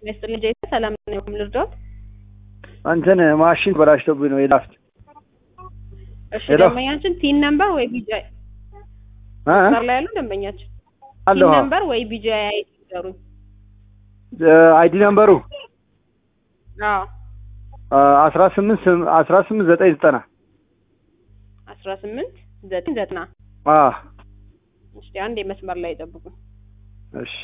ይስጥልኝ ጄ ሰላም ነው ልርዳዎት? እንትን ማሽን በላሽቶብኝ ነው የላፍት እሺ ሄሎ። ደንበኛችን ቲን ነምበር ወይ ቢጂ እ? መስመር ላይ ያሉ ደንበኛችን ቲን አለሁ ነምበር ወይ ቢጂ አይ ይዘሩኝ። አይዲ ነምበሩ አዎ አስራ ስምንት አስራ ስምንት ዘጠኝ ዘጠና አስራ ስምንት ዘጠኝ ዘጠና አዎ እሺ አንድ የመስመር ላይ ጠብቁ። እሺ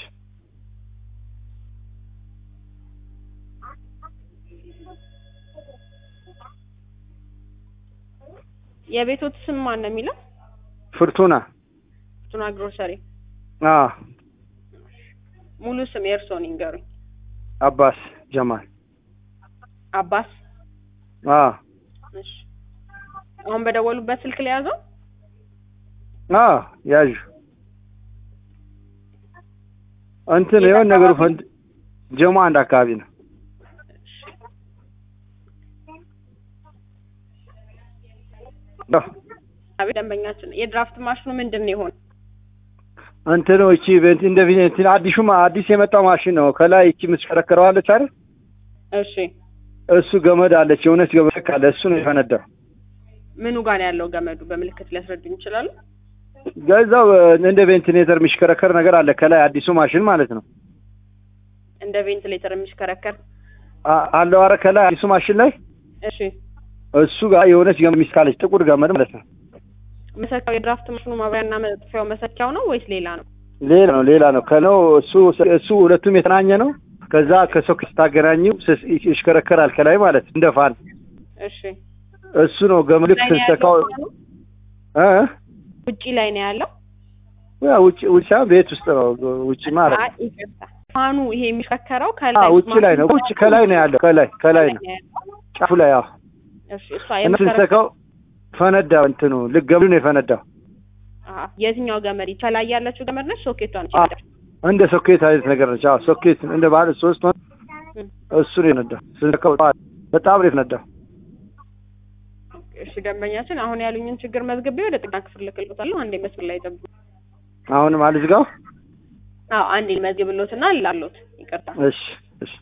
የቤቶት ስም ማን ነው የሚለው? ፍርቱና ቱና ግሮሰሪ አዎ ሙሉ ስም የእርስዎን ይንገሩኝ። አባስ ጀማል አባስ አዎ እሺ አሁን በደወሉበት ስልክ ላይ ያዘው? አዎ ያዡ እንትን የሆነ ነገሩ ፈንድ ጀማ አንድ አካባቢ ነው አዎ። አቤት ደንበኛችን የድራፍት ማሽኑ ምንድን ነው የሆነ? እንትኑ እቺ በእንትን እንደ ቪ- እንትን አዲሱ ማ- አዲስ የመጣው ማሽን ነው። ከላይ እቺ የምትሽከረከረው አለች አይደል? እሺ እሱ ገመድ አለች፣ የእውነት ገመድ ካለ እሱ ነው የፈነዳው። ምኑ ጋር ነው ያለው ገመዱ? በምልክት ሊያስረዱኝ ይችላሉ? ገዛው እንደ ቬንቲሌተር የሚሽከረከር ነገር አለ ከላይ አዲሱ ማሽን ማለት ነው። እንደ ቬንቲሌተር የሚሽከረከር አ- አለው አረ ከላይ አዲሱ ማሽን ላይ እሺ እሱ ጋር የሆነች ገመድ ሚስካለች ጥቁር ገመድ ማለት ነው። መሰኪያው የድራፍት ማሽኑ ማብሪያና መጥፊያው መሰኪያው ነው ወይስ ሌላ ነው? ሌላ ነው ሌላ ነው ከነው እሱ እሱ ሁለቱም የተናኘ ነው። ከዛ ከሶኬት ስታገናኘው ስስ- ይሽከረከራል ከላይ ማለት እንደ ፋን እሺ እሱ ነው ገመድ ልክ ላይ ነው ስትሰካው ያለው ፋኑ? እ ውጪ ላይ ነው ያለው? ያ ውጭ ውጭ ሳይሆን ቤት ውስጥ ነው ውጭ ማለት ነው። አይ ይቅርታ። ፋኑ ይሄ የሚሽከረከረው አ ከላይ ውጭ ላይ ነው ውጭ ከላይ ነው ያለው ከላይ ከላይ ነው ጫፉ ላይ አዎ እሺ እሷ እና የምትሰራ ስንሰካው ፈነዳ እንትኑ ልክ ገመዱ ነው የፈነዳው አሀ፣ የትኛው ገመድ ከላይ ያለችው ገመድ ነች? ሶኬቷ ነች? አ እንደ ሶኬት አይነት ነገር ነች አዎ ሶኬት እንደ ባለ ሶስት ሆን እም፣ እሱ ነው የፈነዳው ስንሰካው በጣም ነው የፈነዳው እሺ ደንበኛችን አሁን ያሉኝን ችግር መዝግቤ ወደ ጥገና ክፍል ልክልዎታለሁ። አንዴ መስመር ላይ ጠብቁ። አሁንም አልዝጋው አዎ አንዴ መዝግብልዎትና ላሎት ይቅርታ። እሺ እሺ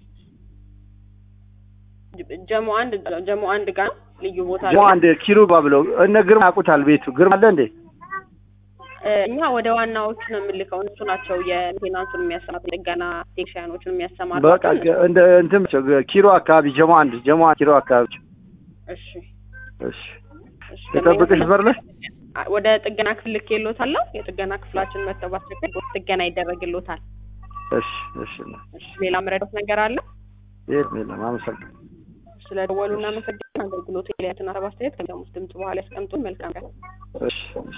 ጀሞ አንድ ጀሞ አንድ ጋር ልዩ ቦታ ሞ ላይ አንድ ኪሩባ ብለው እነ ግርማ ያውቁታል ቤቱ ግርማ አለ እንዴ እ፣ እኛ ወደ ዋናዎቹ ነው የምልከው። እነሱ ናቸው የሜንቴናንሱን የሚያሰማሩ ጥገና ቴክኒሻኖችን የሚያሰማሩ። በቃ ገ- እንደ እንትን ብቻ ገ- ኪሮ አካባቢ ጀሞ አንድ ጀሞ አንድ ኪሮ አካባቢ እሺ እሺ እሺ የጠብቅሽ በር ላይ ወደ ጥገና ክፍል ልኬልዎታለሁ። የጥገና ክፍላችን መጥተው ባስቸገር ጥገና ይደረግልዎታል። እሺ እሺ እሺ ሌላ መረዳት ነገር አለ? የለም የለም አመሰግናለሁ ስለ ደወሉ እናመሰግናለን። አገልግሎቱ ላይ ያሉትን ሀሳብ አስተያየት ከሚሰሙት ድምጽ በኋላ ያስቀምጡን። መልካም ቀን። እሺ እሺ